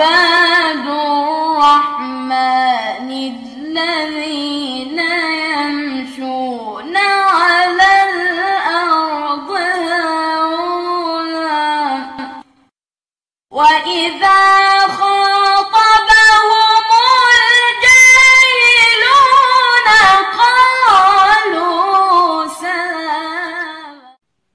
عباد الرحمن الذين يمشون على الأرض هونا وإذا خاطبهم الجاهلون قالوا سلاما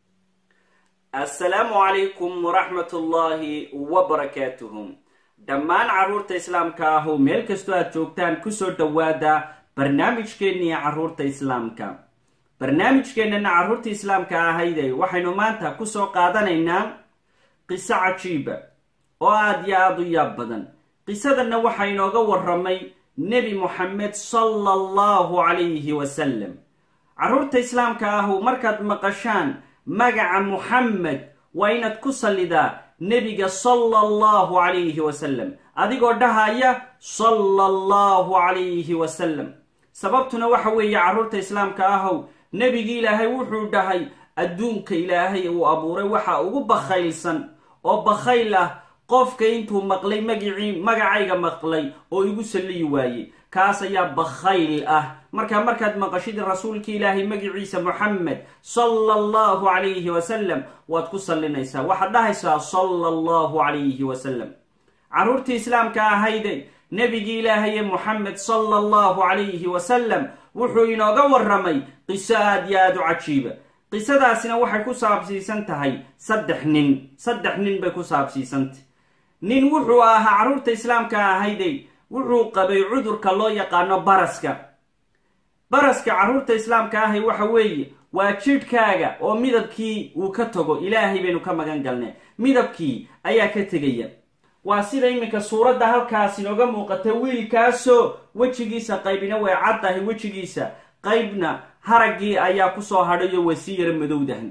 assalaamu calaykum waraxmatullaahi wabarakaatuhum dhammaan carruurta islaamka ahu meel kastoo aad joogtaan kusoo dhowaada barnaamijkeennii carruurta islaamka barnaamijkeennana carruurta islaamka ahayde waxaynu maanta kusoo qaadanaynaa qiso cajiiba oo aada iyo aada u yaab badan qisadanna waxaa inooga waramay nebi moxamed sala allahu calayhi wasalam carruurta islaamka ahu markaad maqashaan magaca muxamed waa inaad ku sallidaa nebiga sala allahu calayhi wasalam adigoo dhahaya sala allahu calayhi wasalam sababtuna waxa weeye carruurta islaamka ahow nebigi ilaahay wuxuu dhahay adduunka ilaahay uu abuuray waxa ugu bakhaylsan oo bakhayl ah qofka intuu maqlay magicii magacayga maqlay oo igu salliyi waaye kaas ayaa bakhayl ah markaa markaad maqashid rasuulka ilaahay magiciisa moxamed sala allahu calayhi wasalam waad ku sallinaysaa waxaad dhahaysaa sala allahu calayhi wasalam carruurtii islaamka ahayde nebigii ilaahaye moxamed sala allahu calayhi wasalam wuxuu inooga waramay qiso aad iyo aada u cajiiba qisadaasina waxay ku saabsiisan tahay saddex nin saddex nin bay ku saabsiisantahy nin wuxuu ahaa carruurta islaamka ahayde wuxuu qabay cudurka loo yaqaano baraska baraska carruurta islaamka ahay waxa weeye waa jidhkaaga oo midabkii uu ka tago ilaahay baynu ka magan galnay midabkii ayaa ka tegaya waa sida iminka suuradda halkaas inooga muuqata wiilkaasoo wejigiisa qaybina way caddahay wejigiisa qaybna haraggii ayaa kusoo hadhayo way sii yara madowdahan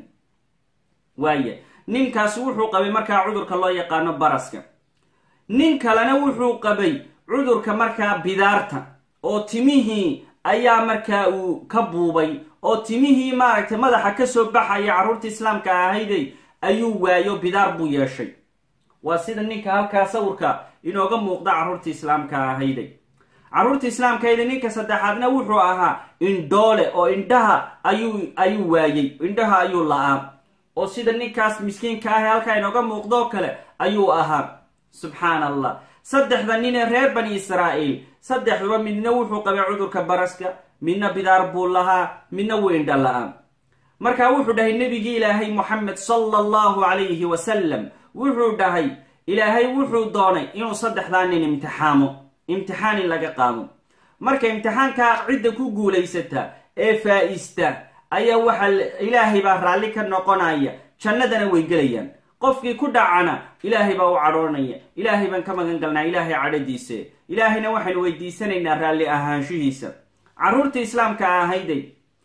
waaye ninkaasi wuxuu qabay markaa cudurka loo yaqaano baraska nin kalena wuxuu qabay cudurka markaa bidaarta oo timihii ayaa markaa uu ka buubay oo timihii maaragtay madaxa kasoo baxaya carruurta islaamka ahayday ayuu waayo bidaar buu yeeshay waa sida ninka halkaa sawirka inooga muuqda carruurta islaamka ahayday carruurta islaamka ahayday ninka saddexaadna wuxuu ahaa indhoole oo indhaha ayuu ayuu waayey indhaha ayuu la-aa oo sida ninkaas miskiinka ahe halkaa inooga muuqdoo kale ayuu ahaa subxaan allah saddexda nin ee reer bani israa'iil saddexduba midna wuxuu qabay cudurka baraska midna bidaar buu lahaa midna weindha la-a markaa wuxuu dhahay nebigii ilaahay moxamed sala allahu calayhi wasalam wuxuu dhahay ilaahay wuxuu doonay inuu saddexdaa nin imtixaamo imtixaan in laga qaado marka imtixaankaa cidda ku guulaysata ee faa-ista ayaa waxaa ilaahay baa raalli ka noqonaya jannadana way gelayaan qofkii ku dhacana ilaahay baa u cadhoonaya ilaahay baan ka magan galnaa ilaahay cadhadiise ilaahayna waxaynu weydiisanaynaa raalli ahaanshihiisa carruurta islaamka ahayday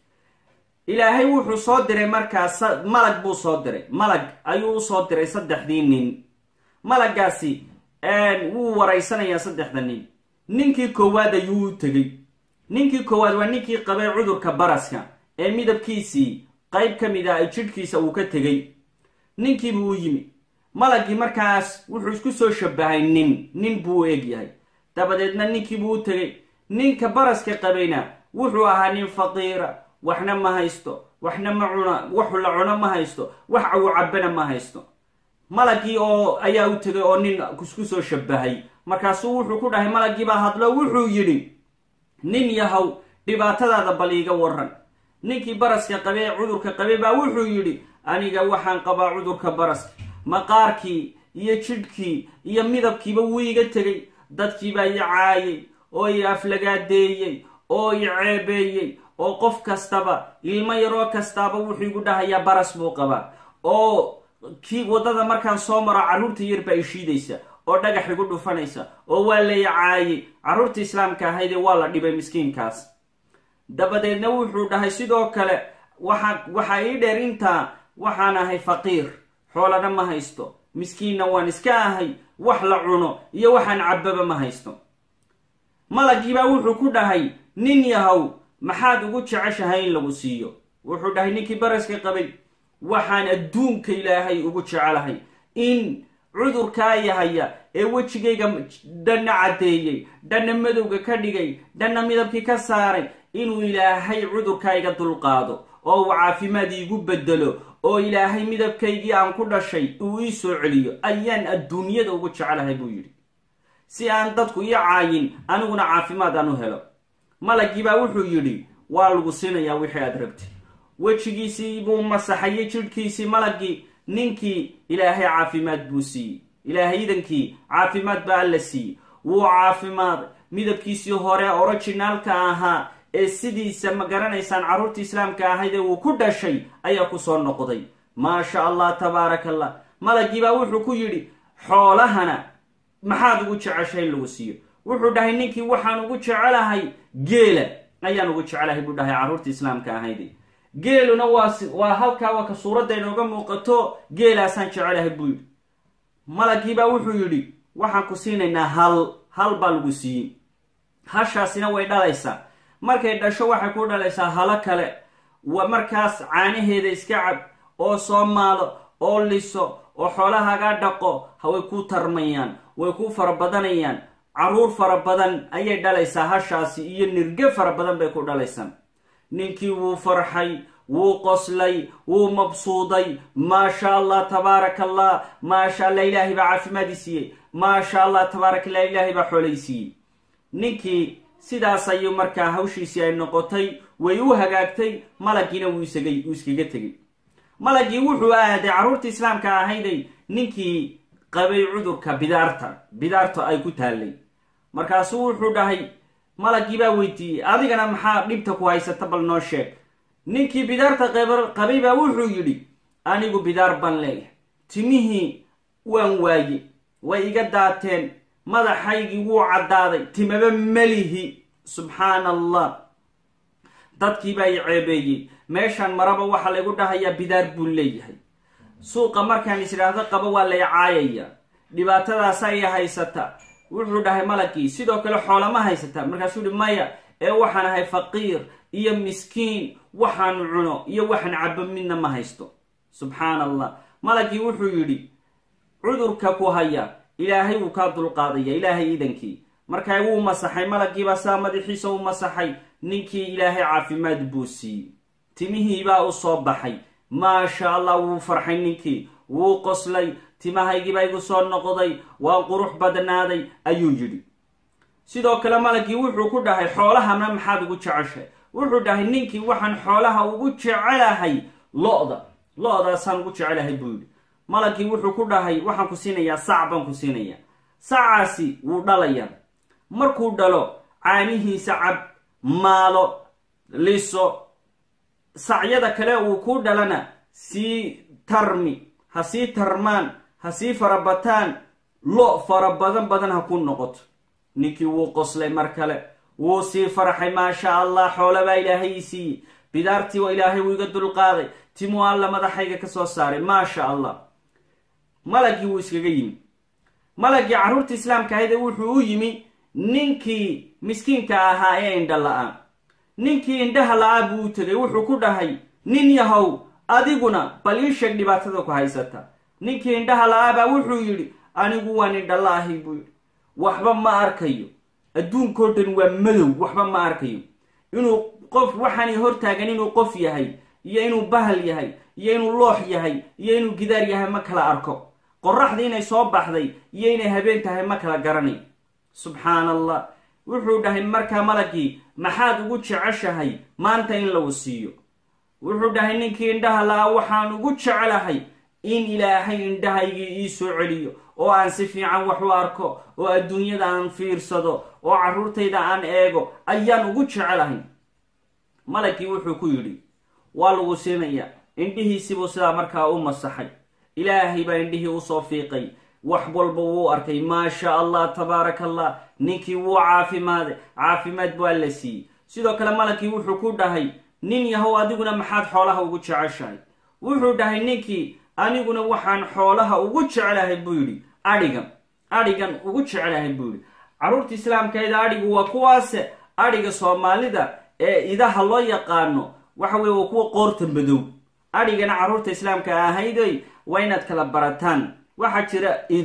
ilaahay wuxuu soo diray markaas malag buu soo diray malag ayuu usoo diray saddexdii nin malagaasi wuu waraysanayaa saddexda nin ninkii koowaad ayuu u tegey ninkii koowaad waa ninkii qabay cudurka baraska ee midabkiisii qayb ka mid ah jidhkiisa uu ka tegey ninkiibuu u yimi malagii markaas wuxuu isku soo shabahay nin nin buu u eg yahay dabadeedna ninkiibuu u tegey ninka baraska qabayna wuxuu ahaa nin faqiira waxna ma haysto waxna ma cuna waxu la cuno ma haysto wax awu cabana ma haysto malagii oo ayaa u tegay oo nin isku soo shabahay markaasuu wuxuu ku dhahay malagiibaa hadlo wuxuu yidhi nin yahow dhibaatadaada bal iiga waran ninkii baraska qabe ee cudurka qabe baa wuxuu yidhi aniga waxaan qabaa cudurka baraska maqaarkii iyo jidhkii iyo midabkiiba wuu iga tegay dadkiibaa i caayay oo i aflagaadeeyey oo i ceebeeyey oo qof kastaba ilmo yaroo kastaaba wuxuu igu dhahayaa baras buu qabaa oo kii waddada markaan soo maro carruurta yar baa ishiidaysa oo dhagax igu dhufanaysa oo waa lay caayay carruurta islaamka ahaydee waa la dhibay miskiinkaas dabadeedna wuxuu dhahay sidoo kale waxa waxaa ii dheer intaa waxaan ahay faqiir xoolana ma haysto miskiinna waan iska ahay wax la cuno iyo waxaan cabbaba ma haysto malagiibaa wuxuu ku dhahay nin yahow maxaad ugu jeceshahay in lagu siiyo wuxuu dhahay ninkii baraska qabay waxaan adduunka ilaahay ugu jecelahay in cudurkaa yahaya ee wejigayga dhanna caddeeyey dhanna madowga ka dhigay dhanna midabkii ka saaray inuu ilaahay cudurka iga dulqaado oo uu caafimaad iigu bedelo oo ilaahay midabkaygii aan ku dhashay uu ii soo celiyo ayaan adduunyada ugu jecelahay buu yidhi si aan dadku ii caayin aniguna caafimaad aan u helo malagii baa wuxuu yidhi waa lagu siinayaa wixii aad rabtid wejigiisii buu masaxayay jidhkiisii malagii ninkii ilaahay caafimaad buu siiyey ilaahay idankii caafimaad baa alla siiyey wuu caafimaaday midabkiisii hore originaalka ahaa ee sidiisa ma garanaysaan carruurta islaamka ahayd ee uu ku dhashay ayaa ku soo noqday maasha allah tabaaraka allah malagii baa wuxuu ku yidhi xoolahana maxaad ugu jeceshay in lagu siiyo wuxuu dhahay ninkii waxaan ugu jecelahay geela ayaan ugu jecelahay buu dhahay carruurta islaamka ahayd geeluna waa waa halkaa waa ka suuradda inooga muuqato geelaasaan jecelahay buu yidhi malagiibaa wuxuu yidhi waxaan ku siinaynaa hal hal baa lagu siiyey hashaasina way dhalaysaa markay dhasho waxay ku dhalaysaa halo kale markaas caanaheeda iska cab oo soo maalo oo liso oo xoolahaagaa dhaqo haway ku tarmayaan way ku fara badanayaan carruur fara badan ayay dhalaysaa hashaasi iyo nirge fara badan bay ku dhalaysaa ninkii wuu farxay wuu qoslay wuu mabsuuday maasha allah tabaaraka allah maasha allah ilaahay baa caafimaadii siiyey maasha allah tabaaraka allah ilaahay baa xoolay siiyey ninkii sidaas ayuu markaa hawshiisii ay noqotay way u hagaagtay malagiina wuu isagay uu iskaga tegey malagii wuxuu aaday carruurta islaamka ahayday ninkii qabay cudurka bidaarta bidaarta ay ku taallay markaasuu wuxuu dhahay malagii baa weydiiyey adigana maxaa dhibta ku haysata bal noo sheeg ninkii bidaarta qabay baa wuxuu yidhi anigu bidaar baan leeyahay timihii waan waaye way iga daateen madaxaygii wuu caddaaday timaba melihi subxaana allah dadkiibaa i ceebeeyey meeshaan maraba waxaa laygu dhahayaa bidaar buu leeyahay suuqa markaan is idhaahdo qaba waa lay caayaya dhibaatadaasa i haysata wuxuu dhahay malagii sidoo kale xoolama haysata markaasuu yihi maya ee waxaan ahay faqiir iyo miskiin waxaan cuno iyo waxaan cabo midna ma haysto subxaana allah malagii wuxuu yidhi cudurka ku haya ilaahay wuu kaa dulqaadaya ilaahay iidankii markaa wuu masaxay malagiibaa saa madaxiisa u masaxay ninkii ilaahay caafimaad buu siiyey timihiibaa u soo baxay maasha allah wuu farxay ninkii wuu qoslay timahaygiibaa igu soo noqday waa qurux badnaaday ayuu yidhi sidoo kale malagii wuxuu ku dhahay xoolahana maxaad ugu jeceshay wuxuu dhahay ninkii waxaan xoolaha ugu jecelahay lo-da lo-daasaan ugu jecelahay buu yidhi malagii wuxuu ku dhahay waxaan ku siinayaa sac baan ku siinayaa sacaasi wuu dhalayaa markuu dhalo caanihiisa cab maalo liso sacyada kale uu ku dhalana sii tarmi ha sii tarmaan ha sii farabataan lo fara badan badan ha ku noqoto ninkii wuu qoslay mar kale wuu sii farxay maasha allah xoolabaa ilaahay ii siiyey bidaartii waa ilaahay wuu iga dulqaaday timuu alla madaxayga ka soo saaray maasha allah malagii wuu iskaga yimi malagii carruurta islaamka ahayde wuxuu u yimi ninkii miskiinka ahaa ee indha la-a ninkii indhaha la-aa buu u tegay wuxuu ku dhahay nin yahow adiguna bal ii sheeg dhibaatada ku haysata ninkii indhaha la-aa baa wuxuu yidhi anigu waan indha la-ahay buu yidhi waxba ma arkayo adduunkao dhan waa madow waxba ma arkayo inuu qof waxaanay hortaagan inuu qof yahay iyo inuu bahal yahay iyo inuu loox yahay iyo inuu gidaar yahay ma kala arko qoraxda inay soo baxday iyo inay habeen tahay ma kala garanay subxaan allah wuxuu dhahay markaa malagii maxaad ugu jeceshahay maanta in lagu siiyo wuxuu dhahay ninkii indhaha la-a waxaan ugu jecelahay in ilaahay indhahaygii ii soo celiyo oo aan si fiican wax u arko oo adduunyada aan fiirsado oo carruurtayda aan eego ayaan ugu jecelahay malagii wuxuu ku yidhi waa lagu siinayaa indhihiisibuu sidaa markaa u masaxay ilaahay baa indhihii usoo fiiqay wax walba wuu arkay maasha allah tabaaraka allah ninkii wuu caafimaaday caafimaad baa la siiyey sidoo kale malagii wuxuu ku dhahay nin yahow adiguna maxaad xoolaha ugu jeceshahay wuxuu dhahay ninkii aniguna waxaan xoolaha ugu jeclahay buu yidhi adhigan adhigan ugu jeclahay buu yidhi carruurta islaamkeeda adhigu waa kuwaase adhiga soomaalida ee idaha loo yaqaano waxa weye waa kuwa qoorta madow adhigana carruurta islaamka ahayday waa inaad kala barataan waxaa jira ido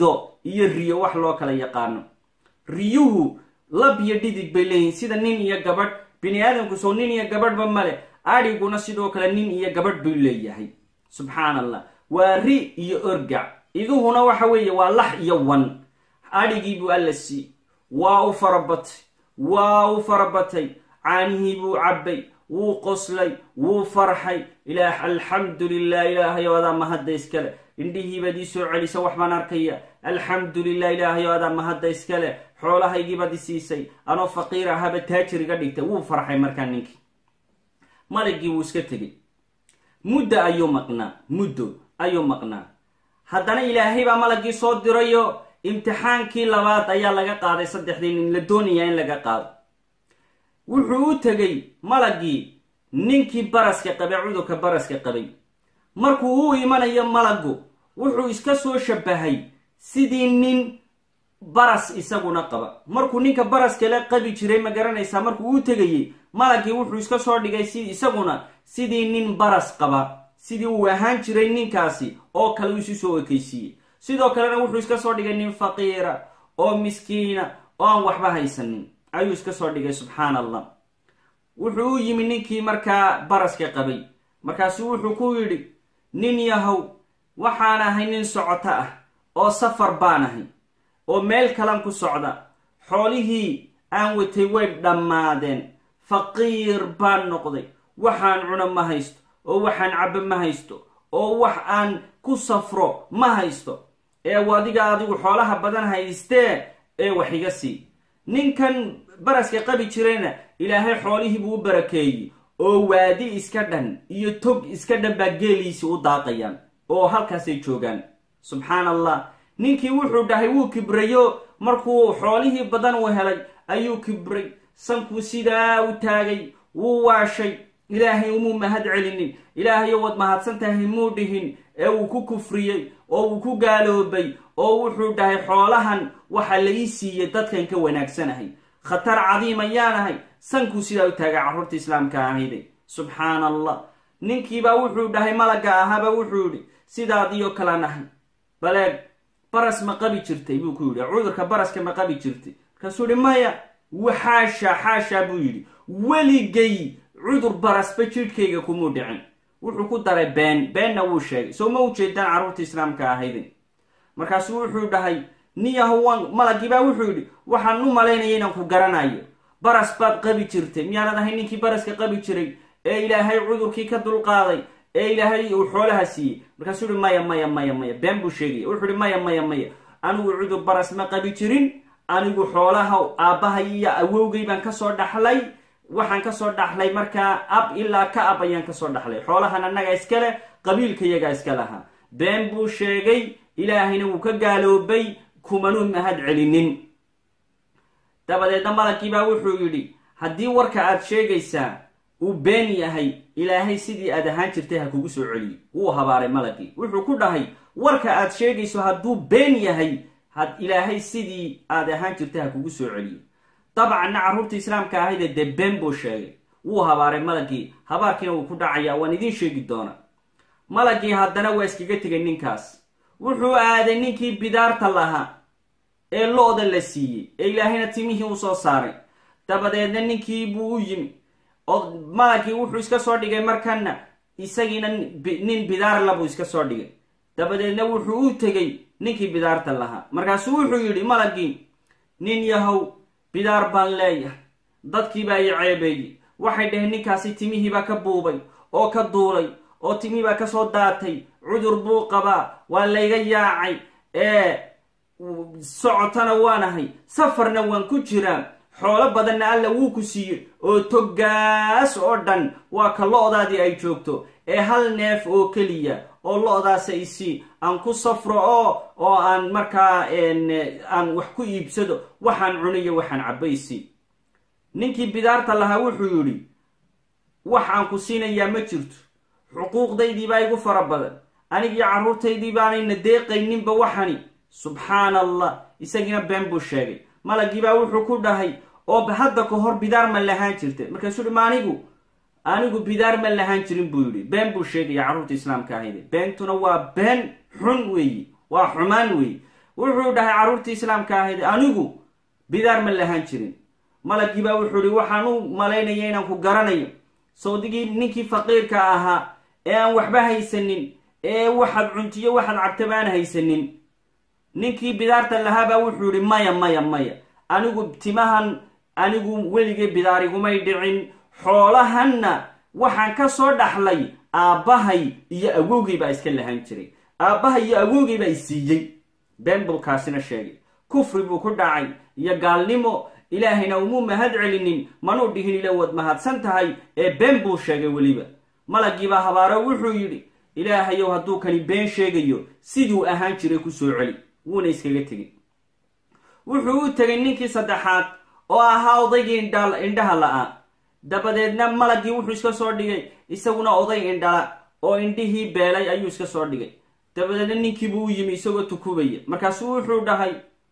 iyo riyo wax loo kala yaqaano riyuhu lab iyo dhidig bay leeyihin sida nin iyo gabadh bini aadamku soo nin iyo gabadhba male adhiguna sidoo kale nin iyo gabadh buu leeyahay subxaan allah waa ri iyo orgac iduhuna waxa weeye waa lax iyo wan adhigii buu alla sii waa u farabatay waa u farabatay caanihii buu cabbay wuu qoslay wuu farxay ilaah alxamdu lilah ilaahayo adaa mahadda iskale indhihiibaad ii soo celisa wax baan arkaya alxamdu lilah ilaahayo adaa mahadda iskale xoolahaygiibaad i siisay anoo faqiir ahaba taajir iga dhigtay wuu farxay markaa ninkii maligii wuu iska tegey muddo ayuu maqnaa muddo ayuu maqnaa haddana ilaahay baa malagii soo dirayo imtixaankii labaad ayaa laga qaaday saddexdii nin la doonayaa in laga qaado wuxuu u tegey malagii ninkii baraska qabay cudurka baraska qabay markuu u imanayo malagu wuxuu iska soo shabahay sidii nin baras isaguna qaba markuu ninka baraskale qabi jiray ma garanaysaa markuu u tegayey malagii wuxuu iska soo dhigay si isaguna sidii nin baras qaba sidii uu ahaan jiray ninkaasi oo kale uu isu soo ekaysiiyey sidoo kalena wuxuu iska soo dhigay nin faqiira oo miskiina oo aan waxba haysanin ayuu iska soo dhigay subxaan allah wuxuu u yimi ninkii markaa baraska qabay markaasuu wuxuu ku yidhi nin yahow waxaan ahay nin socoto ah oo safar baan ahay oo meel kalan ku socda xoolihii aan watay way dhammaadeen faqiir baan noqday waxaan cuno ma haysto oo waxaan cabbo ma haysto oo wax aan ku safro ma haysto ee adiga adigu xoolaha badan haystee ee wax iga sii ninkan baraska qabi jirayna ilaahay xoolihii buu u barakeeyey oo waadi iska dhan iyo tog iska dhan baa geeliisii u daaqayaan oo halkaasay joogaan subxaan allah ninkii wuxuu dhahay wuu kibrayo markuu xoolihii badan uu helay ayuu kibray sankuu sidaa u taagay wuu waashay ilaahay umuu mahad celinin ilaahayo waad mahadsan tahay muu dhihin ee uu ku kufriyey oo uu ku gaaloobay oo wuxuu dhahay xoolahan waxa la ii siiyey dadkan ka wanaagsanahay khatar cadiim ayaanahay sankuu sidaa u taagay carruurta islaamka ahayday subxaan allah ninkiibaa wuxuu dhahay malagga ahaaba wuxuu yidhi sidaadiyo kala nahay baleeg baras ma qabi jirtay buu ku yidhi cudurka baraska ma qabi jirtay markaasuu yihi maya xaasha xaasha buu yidhi weligay cudur barasba jidhkayga kumuu dhicin wuxuu ku daray been beenna wuu sheegay soo ma ujeedaan carruurta islaamka ahaydin markaasuu wuxuu dhahay niyahowan malagiibaa wuxuu yidhi waxaan u malaynaya inaan ku garanayo baras baad qabi jirtay miyaanad ahay ninkii baraska qabi jiray ee ilaahay cudurkii ka dulqaaday ee ilaahay uu xoolaha siiyey markaasuu yihi maya maya maya maya been buu sheegaya wuxuu ihi maya maya maya anigu cudur baras ma qabi jirin anigu xoolaha aabbahay iyo awowgay baan kasoo dhaxlay waxaan kasoo dhaxlay markaa ab ilaa ka ab ayaan kasoo dhaxlay xoolahan annaga iskale qabiilkayagaa iska lahaa been buu sheegay ilaahayna wuu ka gaaloobay kumanuu mahad celinin dabadeedna malaggiibaa wuxuu yidhi haddii warka aad sheegaysaa uu been yahay ilaahay sidii aad ahaan jirtay ha kugu soo celiyo wuu habaaray malagii wuxuu ku dhahay warka aad sheegayso hadduu been yahay had ilaahay sidii aad ahaan jirtay ha kugu soo celiyo dabcanna carruurta islaamka ahayde dee been buu sheegay wuu habaaray malagii habaarkiina wuu ku dhacayaa waan idiin sheegi doona malagii haddana waa iskaga tegay ninkaas wuxuu aaday ninkii bidaarta lahaa ee lo-da la siiyey ee ilaahayna timihii u soo saaray dabadeedna ninkii buu u yimi oo malagii wuxuu iska soo dhigay markana isagiina nin bidaarla buu iska soo dhigay dabadeedna wuxuu u tegey ninkii bidaarta lahaa markaasuu wuxuu yidhi malagii nin yahow bidaar baan leeyahay dadkiibaa i ceebeeyey waxay dhaheen ninkaasi timihiibaa ka buubay oo ka duulay oo timihiibaa kasoo daatay cudur buu qabaa waa layga yaacay ee socotana waanahay safarna waan ku jiraa xoolo badanna alla wuu ku siiyey oo toggaas oo dhan waa ka lo-daadii ay joogto ee hal neef oo keliya oo lo-daasa isii aan ku safro oo oo aan markaa aan wax ku iibsado waxaan cuniyo waxaan cabbaysi ninkii bidaarta lahaa wuxuu yidhi wax aan ku siinayaa ma jirto xuquuqdaydiibaa igu fara badan anigii carruurtaydii baanayna deeqayninba waxani subxaana allah isagiina been buu sheegay malagiibaa wuxuu ku dhahay oo hadda ka hor bidaar ma lahaan jirta markaasuu hi ma anigu anigu bidaar ma lahaan jirin buu yidhi been buu sheegaya carruurta islaamka ahayde beentuna waa been xun weeyi waa xumaan weeye wuxuu dhahay carruurtii islaamka ahayd anigu bidaar ma lahaan jirin malagii baa wuxuu ihi waxaan u malaynaya inaan ku garanayo sawdigii ninkii faqiirka ahaa ee aan waxba haysanin ee waxaad cuntiyo waxaad cabtaba aan haysanin ninkii bidaarta lahaabaa wuxuu yihi maya maya maya anigu timahan anigu weligay bidaarigumay dhicin xoolahanna waxaan ka soo dhaxlay aabbahay iyo awowgay baa iska lahaan jiray aabbahay iyo awowgay baa isiiyey been buu kaasina sheegay kufri buu ku dhacay iyo gaalnimo ilaahayna umuu mahad celinin manuu dhihin ila waad mahadsan tahay ee been buu sheegay weliba malagiibaa habaaro wuxuu yidhi ilaahayow hadduu kani been sheegayo siduu ahaan jiray ku soo celi wuuna iskaga tegay wuxuu u tegay ninkii saddexaad oo ahaa odaygii indhaha la-aa dabadeedna malagii wuxuu iska soo dhigay isaguna oday indhala oo indhihii beelay ayuu iska soo dhigay dabadeedna ninkiibuu u yimi isagoo tukubaya markaasuu wuxuu dhahay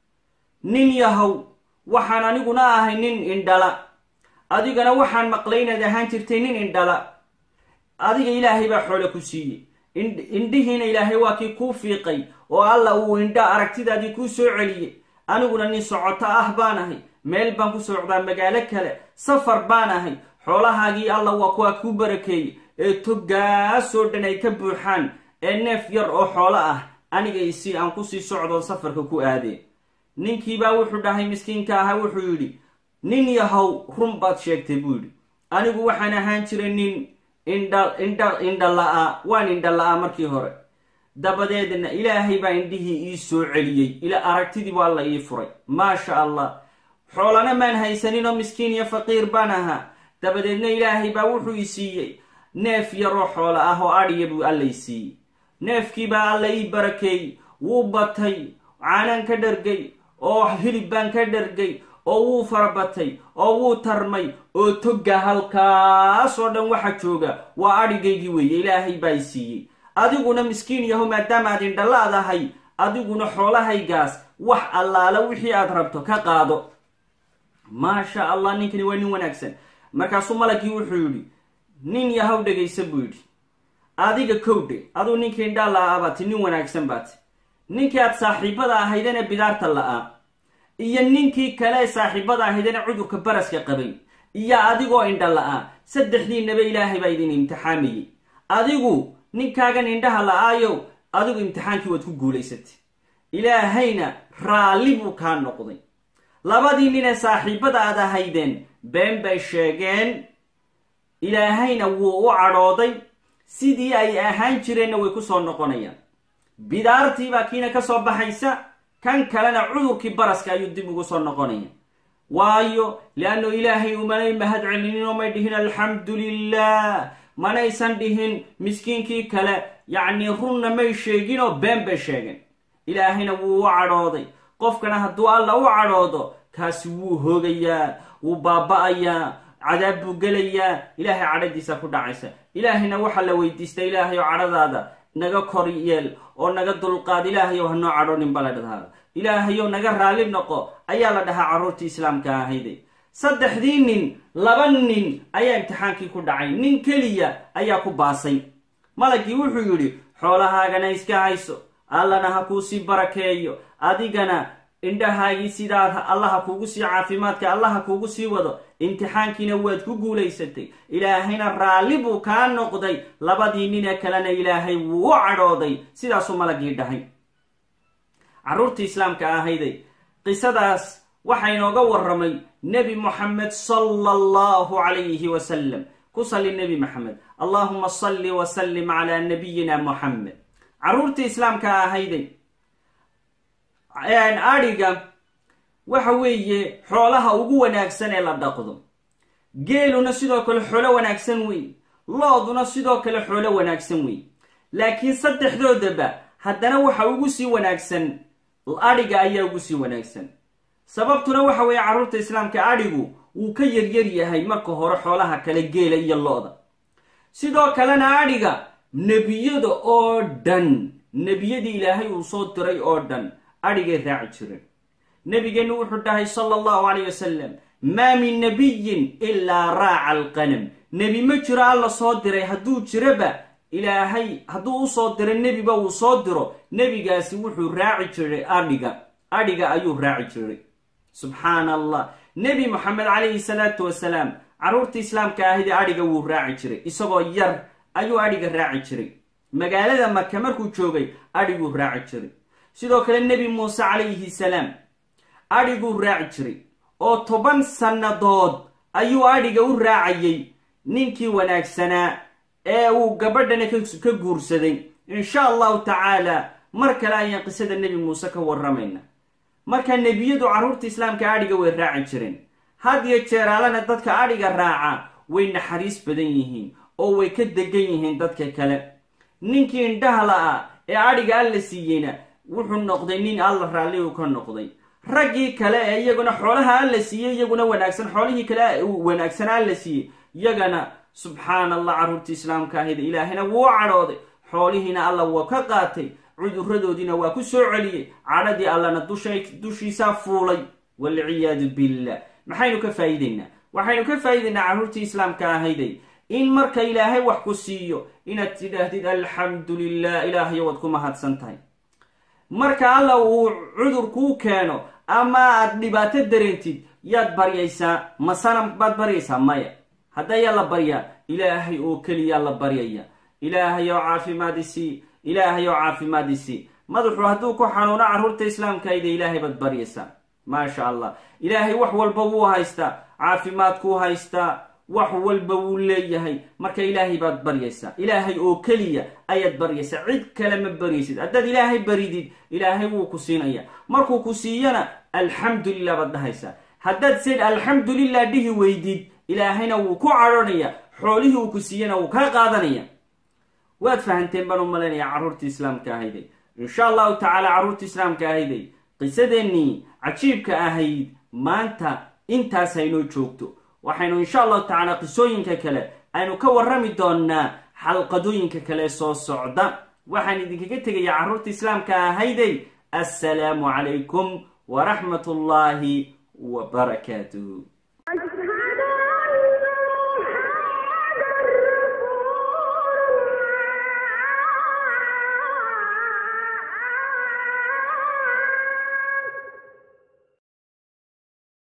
nin yahow waxaan aniguna ahay nin indhala adigana waxaan maqlay inaad ahaan jirtay nin indhala adiga ilaahay baa xoole ku siiyey indhihiina ilaahay waa kii kuu fiiqay oo alla uu indha aragtidaadii kuu soo celiyey aniguna nin socoto ah baan ahay meel baan ku socdaa magaalo kale safar baan ahay xoolahaagii alla waa kuwaa kuu barakeeyey ee togaasoo dhan ay ka buuxaan ee neef yar oo xoolo ah aniga isi aan kusii socdoon safarka ku aadeen ninkiibaa wuxuu dhahay miskiinka ahaa wuxuu yidhi nin yahow run baad sheegtay buu yidhi anigu waxaan ahaan jiray nin indha indha indha la-aa waan indha la-aa markii hore dabadeedna ilaahay baa indhihii ii soo celiyey ila aragtidiibu alla ii furay maasha allah xoolana maan haysanin oo miskiin iyo faqiir baan ahaa dabadeedna ilaahay baa wuxuu i siiyey neef yaroo xoolo ah oo adhiya buu alla i siiyey neefkiibaa alla ii barakeeyey wuu batay caanaan ka dhargay oo hilib baan ka dhargay oo wuu farabatay oo wuu tarmay oo togga halkaasoo dhan waxa jooga waa adhigaygii weeye ilaahay baa i siiyey adiguna miskiin yahow maadaama aad indhalaadahay adiguna xoolahaygaas wax allaala wixii aad rabto ka qaado maasha allah ninkani waa nin wanaagsan markaasuu malagii wuxuu yidhi nin yahow dhegaysa buu yidhi adiga kowdhe aduu ninkii indhaa la-aa baati nin wanaagsan baati ninkii aad saaxiibada ahaydene bidaarta la-aa iyo ninkii kale saaxiibada ahaydene cudurka baraska qabay iyo adigoo indha la-aa saddexdiinaba ilaahay baa idin imtixaamayey adigu ninkaagan indhaha la-aayow adigu imtixaankii waad ku guulaysatay ilaahayna raalli buu kaa noqday labadii ninee saaxiibada aad ahaydeen been bay sheegeen ilaahayna wuu u cadhooday sidii ay ahaan jireenna way ku soo noqonayaan bidaartiibaa kiina ka soo baxaysa kan kalena cudurkii baraska ayuu dib ugu soo noqonaya waayo liannu ilaahay umanay mahad celinin oo may dhihin alxamdu lilah manaysan dhihin miskiinkii kale yacnii runna may sheegin oo been bay sheegeen ilaahayna wuu u cadhooday qofkana hadduu alla u cadhoodo kaasi wuu hoogayaa wuu baaba-ayaa cadaab buu gelayaa ilaahay cadhadiisa ku dhacaysa ilaahayna waxaa la weydiistay ilaahay oo cadhadaada naga kor yeel oo naga dulqaad ilaahayow hanoo cadhoonin ba la dhahdaa ilaahayow naga raalli noqo ayaa la dhahaa carruurtii islaamka ahayde saddexdii nin laba nin ayaa imtixaankii ku dhacay nin keliya ayaa ku baasay malagii wuxuu yidhi xoolahaagana iska hayso allana ha kuu sii barakeeyo adigana indhahaagii sidaa allaha kuugu sii caafimaadka allaha kuugu sii wado imtixaankiina waad ku guulaysatay ilaahayna raalli buu kaa noqday labadii ninee kalena ilaahay wuu u cadhooday sidaasuu malagii dhahay carruurtii islaamka ahayday qisadaas waxaa inooga warramay nebi moxamed sala allahu calayhi wasalam ku salli nebi maxamed allahuma salli wasallim calaa nabiyina moxamed carruurtii islaamka ahayday adhiga waxa weeye xoolaha ugu wanaagsan ee la dhaqdo geeluna sidoo kale xoolo wanaagsan wey looduna sidoo kale xoolo wanaagsan wey laakiin saddexdoodaba haddana waxa ugu sii wanaagsan adhiga ayaa ugu sii wanaagsan sababtuna waxa weeye carruurta islaamka adhigu wuu ka yaryar yahay marka hore xoolaha kale geela iyo lo-da sidoo kalena adhiga nebiyada oo dhan nebiyadii ilaahay uu soo diray oo dhan adhigay raaci jireen nebigeennu wuxuu dhahay sala allahu calayh wasalam maa min nabiyin ilaa raaca alqanam nebi ma jiro alla soo diray hadduu jiraba ilaahay hadduu usoo diro nebiba uu soo diro nebigaasi wuxuu raaci jiray adhiga adhiga ayuu raaci jiray subxaan allah nebi moxamed calayhi salaatu wasalaam carruurta islaamka ahidi adhiga wuu raaci jiray isagoo yar ayuu adhiga raaci jiray magaalada maka markuu joogay adhiguu raaci jiray sidoo kale nebi muuse calayhi salaam adhiguu raaci jiray oo toban sannadood ayuu adhiga u raacayay ninkii wanaagsanaa ee uu gabadhana ka guursaday insha allahu tacaala mar kale ayaan qisada nebi muuse ka warramayna marka nebiyadu carruurta islaamka adhiga way raaci jireen had iyo jeeraalana dadka adhiga raaca way naxariis badan yihiin oo way ka degan yihiin dadka kale ninkii indhaha la-a ee adhiga alla siiyeyna wuxuu noqday nin alla raalli uu ka noqday raggii kale ee iyaguna xoolaha alla siiyey iyaguna wanaagsan xoolihii kale wanaagsan alla siiyey iyagana subxaan allah carruurta islaamka ahayda ilaahayna wuu cadhooday xoolihiina alla waa ka qaatay cuduradoodiina waa ku soo celiyey cadhadii allana dushiisaa fuulay walciyaadu billah maxaynu ka faa'iideynaa waxaynu ka faa'iideynaa carruurtii islaamka ahayday in marka ilaahay wax ku siiyo inaad tidhaahdid alxamdu lilah ilaahayo waad ku mahadsan tahay marka alla uu cudur kuu keeno ama aad dhibaato dareentid yaad baryaysaa masana baad baryaysaa maya haddayaa la baryaa ilaahay oo keliyaa la baryaya ilaahay oo caafimaadisii ilaahay oo caafimaadisii madaxu hadduu ku xanuuno carruurta islaamkayda ilaahay baad baryaysaa maasha allah ilaahay wax walba wuu haystaa caafimaadkuu haystaa wax walba wuu leeyahay marka ilaahay baad baryaysaa ilaahay oo keliya ayaad baryaysaa cid kale ma baryaysid haddaad ilaahay baridid ilaahay wuu ku siinaya markuu ku siiyana alxamdulilah baad dhahaysaa haddaad sid alxamdulilah dhihi weydid ilaahayna wuu ku cadhanaya xoolihii uu ku siiyana wuu kaa qaadanaya waad fahanteen baan u malaynayaa carruurta islaamka ahayday insha allahu tacaala carruurta islaamka ahayday qisadeennii cajiibka ahayd maanta intaas haynoo joogto waxaynu insha allahu tacaala qisooyinka kale aynu ka warrami doonaa xalqadooyinka kale soo socda waxaan idinkaga tegayaa carruurta islaamka ahayday assalaamu calaykum waraxmat ullaahi wa barakaatuh